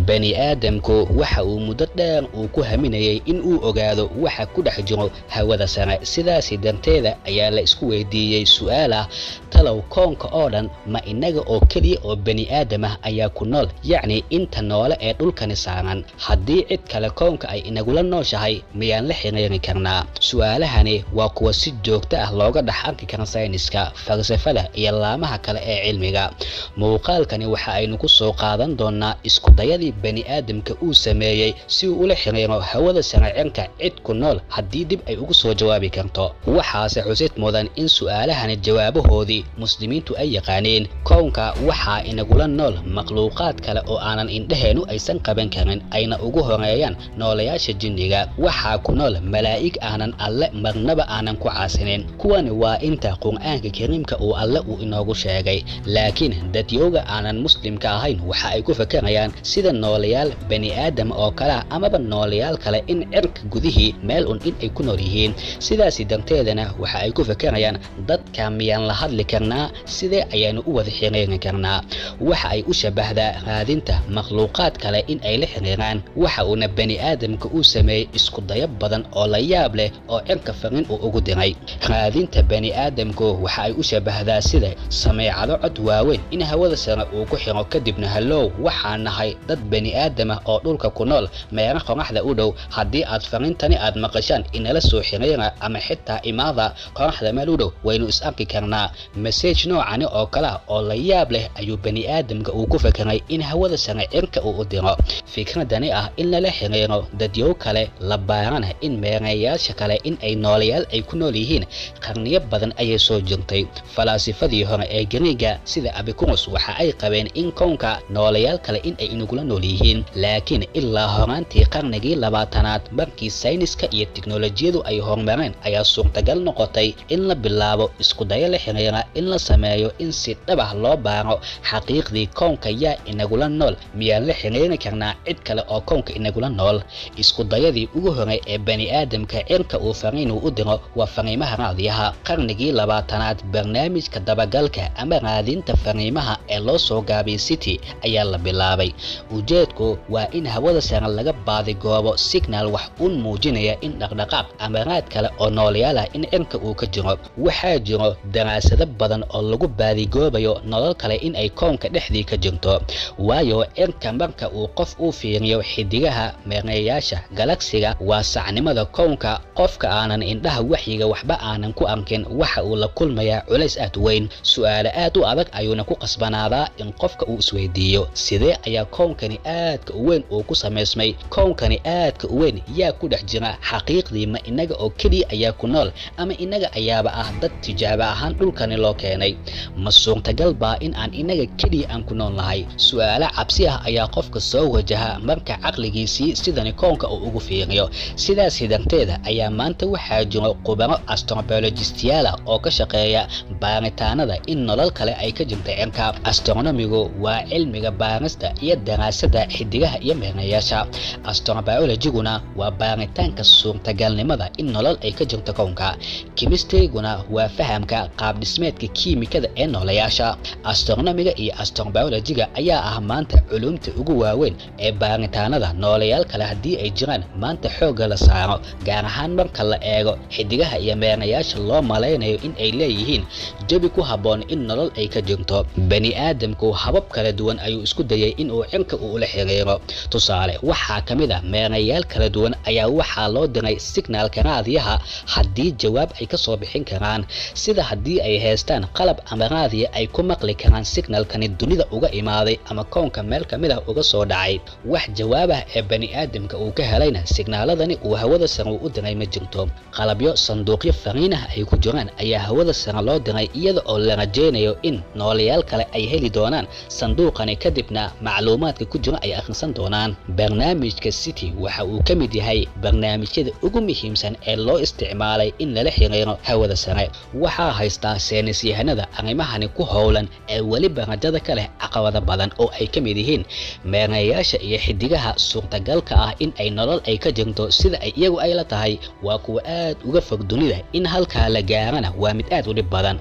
bani aadamku waxa uu muddo dheer uu ku haminayay in uu ogaado waxa ku dhex jiro hawada sare sidaasi darteeda ayaa la isku weydiiyey su'aal ah talow koonka oo dhan ma innaga oo keliya oo bani aadam ah ayaa ku nool yacni inta noole ee dhulkani saaran haddii cid kale koonka ay inagula nooshahay miyaan la xiriiri karnaa su'aalahani waa kuwa si joogto ah looga dhex arki kara sayniska falsafada iyo laamaha kale ee cilmiga muuqaalkani waxa aynu ku soo qaadan doonaa iskudayadii bani aadamka uu sameeyey si uu ula xiriiro hawada saracirka cid ku nool haddii dib ay ugu soo jawaabi karto waxaase xusid mudan in su'aalahani jawaabahoodii muslimiintu ay yaqaaneen kownka waxaa inagula nool makhluuqaad kale oo aanan indhaheennu aysan qaban karin ayna ugu horeeyaan noolayaasha jinniga waxaa ku nool malaa'ig aanan alle marnaba aanan ku caasinin kuwani waa inta qur'aanka kariimka uu alle uu inoogu sheegay laakiin dadyooga aanan muslimka ahayn waxa ay ku fakarayaan sida noolayaal bani aadam oo kale ah amaba noolayaal kale in cirka gudihii meel un in ay ku nool yihiin sidaasi darteedana waxa ay ku fakarayaan dadka miyaan la hadli karnaa sidee ayaanu u wada xiriiri karnaa waxa ay u shabahdaa raadinta makhluuqaad kale in ay la xiriiraan waxa uuna bani aadamka uu sameeyey isku dayo badan oo la yaab leh oo cirka fariin uu ugu diray raadinta bani aadamku waxa ay u shabahdaa sida sameecado cod waaweyn in hawada sare uu ku xiro kadibna hallow waxaa nahay dad bani aadam ah oo dhulka ku nool meera qoraxda u dhow haddii aad fariintani aad maqashaan inala soo xiriira ama xitaa imaada qoraxda meel u dhow waynu is arki karnaa masaj noocani oo kale ah oo la yaab leh ayuu bani aadamka uu ku fakeray in hawada sare cirka uu u diro fikradani ah in lala xiriiro dadyow kale la baarana in meerayaasha kale in ay noolayaal ay ku nool yihiin qarniyo badan ayay soo jirtay falaasifadii hore ee gariiga sida abikurus waxa ay qabeen in kownka noolayaal kale in ay inagula nool yihiin laakiin ilaa horaantii qarnigii labaatanaad markii sayniska iyo tiknolojiyadu ay horumareen ayaa suurtagal noqotay in la bilaabo isku dayo la xiriira in la sameeyo in si dhabah loo baaro xaqiiqdii kownka yaa inagula nool miyaan la xiriiri karnaa cid kale oo kownka inagula nool isku dayadii ugu horey ee bani aadamka cirka uu fariinuu u diro waa fariimaha raadiyaha qarnigii labaatanaad barnaamijka dabagalka ama raadinta fariimaha ee loo soo gaabiyay city ayaa la bilaabay ujeedku waa in hawada sare laga baadigoobo signal wax uun muujinaya in dhaqdhaqaaq ama raad kale oo noolayaal ah in cirka uu ka jiro waxaa jiro daraasado badan oo lagu baadigoobayo nolol kale in ay koonka dhexdii ka jirto waayo cirka marka uu qof uu fiiriyo xidigaha meereeyaasha galagsiga waa sacnimada kownka qofka aanan indhaha waxyiga waxba aanan ku arkin waxa uu la kulmayaa culays aad weyn su'aale aad u adag ayuuna ku qasbanaadaa in qofka uu isweydiiyo sidee ayaa kownkani aadka u weyn uu ku samaysmay kownkani aadka u weyn yaa ku dhex jira xaqiiqdii ma inaga oo keliya ayaa ku nool ama inaga ayaaba ah dad tijaabo ahaan dhulkani loo keenay ma suurtagal baa in aan inaga keliya aan ku nool nahay su'aalo cabsi ah ayaa qofka soo wajaha marka caqligiisii sidani kownka uu ugu fiiriyo sidaasi darteeda ayaa maanta waxaa jiro qubaro astrobiologistiyaala oo ka shaqeeya baaritaanada in nolol kale ay ka jirta cirka astronomigu waa cilmiga baarista iyo daraasada xidigaha iyo meerayaasha astrobiologiguna waa baaritaanka suurtagalnimada in nolol ay ka jirto kownka kimistriguna waa fahamka qaabdhismeedka kiimikada ee noolayaasha astronomiga iyo astrobiologiga ayaa ah maanta culumta ugu waaweyn ee baaritaanada noolayaal kale haddii ay jiraan maanta xoogga la saaro gaar ahaan marka la eego xidigaha iyo meerayaasha loo malaynayo in ay leeyihiin jabi ku habboon in nolol ay ka jirto bani aadamku habab kala duwan ayuu isku dayay in uu cirka uu ula xiriiro tusaale waxaa ka mid ah meerayaal kala duwan ayaa waxaa loo diray signaalka raadiyaha haddii jawaab ay ka soo bixin karaan sida haddii ay haystaan qalab ama raadiya ay ku maqli karaan signalkani dunida uga imaaday ama koonka meel ka mid ah uga soo dhacay wax jawaabah ee bani aadamka uu ka helayna signaaladani uu hawada sare u diray ma jirto qalabyo sanduuqyo fariinah ay ku jiraan ayaa hawada sare loo diray iyada oo la rajaynayo in noolayaal kale ay heli doonaan sanduuqani kadibna macluumaadka ku jira ay akhrisan doonaan barnaamijka city waxa uu ka mid yahay barnaamijyada ugu muhiimsan ee loo isticmaalay in lala xiriiro hawada sare waxaa haystaa seenisyahanada arrimahani ku howlan ee weliba rajada ka leh caqabada badan oo ay ka mid yihiin meerayaasha iyo xidigaha suurtagalka ah in ay nolol ay ka jirto sida ay iyagu ay la tahay waa kuwa aad uga fog dunida in halkaa la gaarana waa mid aad u dhib badan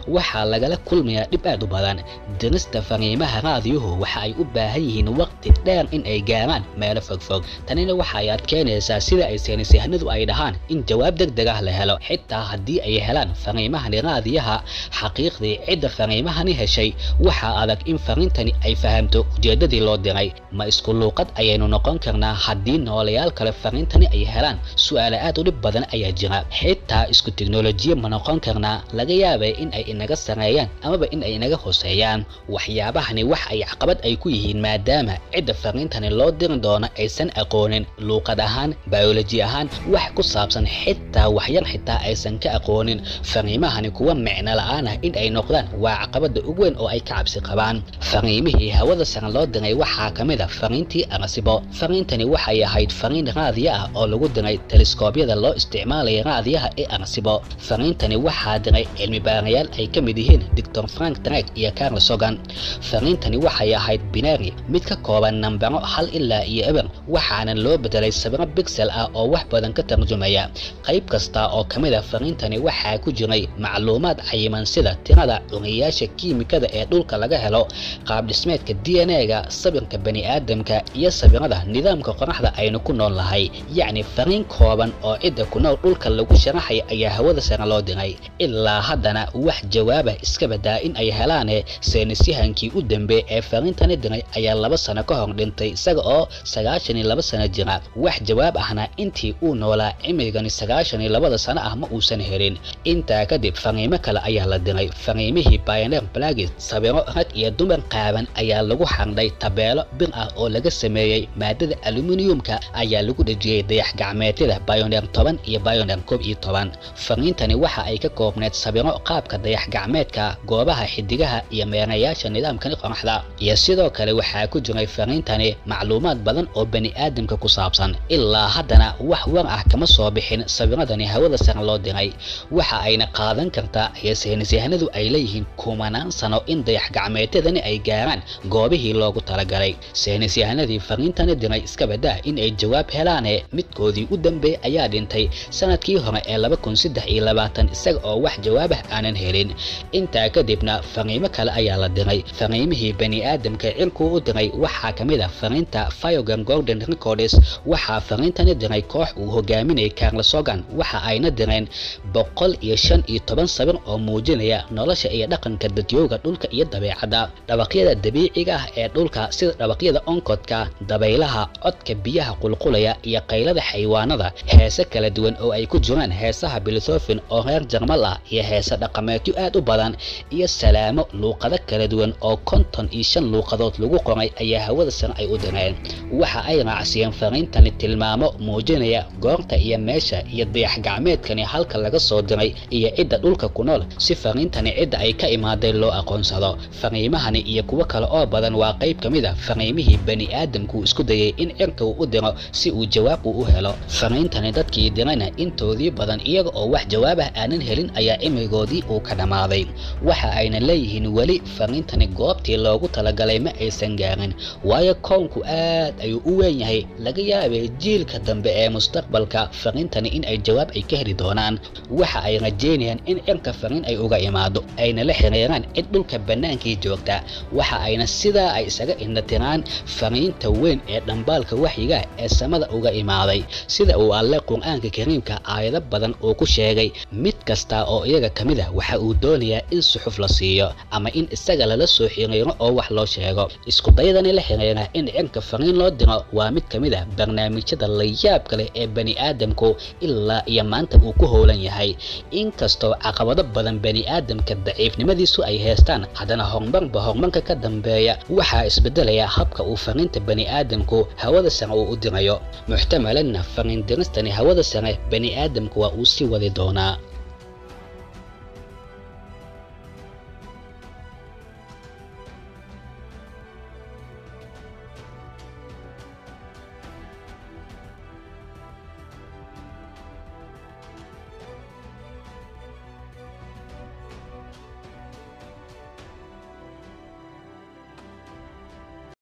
waxaa lagala kulmayaa dhib aad u badan dirista fariimaha raadiyuhu waxa ay u baahan yihiin waqti dheer in ay gaaraan meelo fogfog tanina waxa ay adkeynaysaa sida ay saynisyahanadu ay dhahaan in jawaab deg deg ah la helo xitaa haddii ay helaan fariimahani raadiyaha xaqiiqdii cidda fariimahani heshay waxaa adag in fariintani ay fahamto ujeedadii loo diray ma isku luuqad ayaynu noqon karnaa haddii noolayaal kale fariintani ay helaan su'aale aad u dhib badan ayaa jira xitaa isku teknolojiya ma noqon karnaa laga yaabay in ay inaga sareeyaan amaba in ay inaga hoseeyaan waxyaabahani wax ay caqabad ay ku yihiin maadaama cidda fariintani loo diri doono aysan aqoonin luuqad ahaan bioloji ahaan wax ku saabsan xitaa waxyar xitaa aysan ka aqoonin fariimahani kuwa micno la-aan ah in ay noqdaan waa caqabada ugu weyn oo ay ka cabsi qabaan fariimihii hawada sare loo diray waxaa ka mid a fariintii arasibo fariintani waxay ahayd fariin raadiya ah oo lagu diray teleskoobyada loo isticmaalaya raadiyaha ee arasibo fariintani waxaa diray cilmi baarayaal ay ka mid yihiin doctor frank drag iyo carl sogan fariintani waxay ahayd binari mid ka kooban nambaro hal ilaa iyo eber waxaana loo bedelay sabiro bixel ah oo wax badan ka tarjumaya qayb kasta oo ka mid a fariintani waxaa ku jiray macluumaad cayiman sida tirada curiyaasha kiimikada ee dhulka laga helo qaab dhismeedka d n a-ga sawirka bani aadamka iyo sawirada nidaamka qoraxda aynu ku nool nahay yacni fariin kooban oo cidda ku nool dhulka lagu sharaxaya ayaa hawada sare loo diray ilaa haddana wax jawaabah iska badaa in ay helaane saynisyahankii u dambeey ee fariintani diray ayaa laba sano ka hor dhintay isaga oo sagaashan iyo laba sano jira wax jawaab ahna intii uu noolaa cimrigani sagaashan iyo labada sano ah ma uusan helin intaa kadib fariimo kale ayaa la diray fariimihii pioneer blagis sawiro rag iyo dumar qaaban ayaa lagu xardhay tabeelo bir ah oo laga sameeyey maadada aluminiumka ayaa lagu dhejiyey dayax gacmeedyada pioneer toban iyo pioneer koob iyo toban fariintani waxa ay ka koobneed sawiro qaabka dayax gacmeedka goobaha xidigaha iyo meerayaasha nidaamkani qoraxda iyo sidoo kale waxaa ku jiray fariintani macluumaad badan oo bani aadamka ku saabsan ilaa haddana wax war ah kama soo bixin sawiradani hawada sare loo diray waxa ayna qaadan kartaa iyo saynisyahanadu ay leeyihiin kumanaan sano in dayax gacmeedyadani ay gaaraan goobihii loogu talagalay saynisyahanadii fariintani diray iska badaa in ay jawaab helaane midkoodii u dambeey ayaa dhintay sanadkii hore ee laba kun saddex iyo labaatan isaga oo wax jawaabah aanan helin intaa kadibna fariimo kale ayaa la diray fariimihii bani aadamka cirkuu u diray waxaa ka mid a fariinta fiogan golden records waxaa fariintani diray koox uu hogaaminayay carl sogan waxa ayna direen boqol iyo shan iyo toban sawir oo muujinaya nolosha iyo dhaqanka dadyooga dhulka iyo dabeecadda dhawaqyada dabiiciga ah ee dhulka sida dhawaqyada onkodka dabaylaha codka biyaha qulqulaya iyo qaylada xayawaanada heese kala duwan oo ay ku jiraan heesaha bilithofin oo reer jarmal ah iyo heese dhaqameedyo aad u badan iyo salaamo luuqado kala duwan oo konton iyo shan luuqadood lagu qoray ayaa hawada sare ay u direen waxa ay raacsiiyeen fariintani tilmaamo muujinaya goorta iyo meesha iyo dayax gacmeedkani halka laga soo diray iyo cidda dhulka ku nool si fariintani cidda ay ka imaaday loo aqoonsado fariimahani iyo kuwo kale oo badan waa qayb ka mid a fariimihii bani aadamku isku dayay in cirka uu u diro si uu jawaab uu u helo fariintani dadkii dirayna intoodii badan iyaga oo wax jawaabah aanan helin ayaa cimrigoodii uu ka dhammaaday waxa ayna leeyihiin weli fariintani goobtii loogu talagalay ma aysan gaarin waayo kownku aad ayuu u weyn yahay laga yaabay jiilka dambe ee mustaqbalka fariintani in ay jawaab ay ka heli doonaan waxa ay rajeynayaan in cirka fariin ay uga imaado ayna la xiriiraan cid dhulka bannaankii joogta waxa ayna sidaa ay isaga indhatiraan fariinta weyn ee dhambaalka waxyiga ee samada uga imaaday sida uu alle qur-aanka kariimka aayado badan uu ku sheegay mid kasta oo iyaga ka mid ah waxa uu doonayaa in suxuf la siiyo ama in isaga lala soo xiriiro oo wax loo sheego iskudayadani la xiriira in cirka fariin loo diro waa mid ka mid ah barnaamijyada layaabka leh ee bani aadamku ilaa iyo maanta uu ku howlan yahay inkastoo caqabado badan bani aadamka daciifnimadiisu ay haystaan haddana horumarba horumarka ka dambeeya waxaa isbedelaya habka uu fariinta bani aadamku hawada sare uu u dirayo muxtamalanna fariin diristani hawada sare bani aadamku waa uu sii wadi doonaa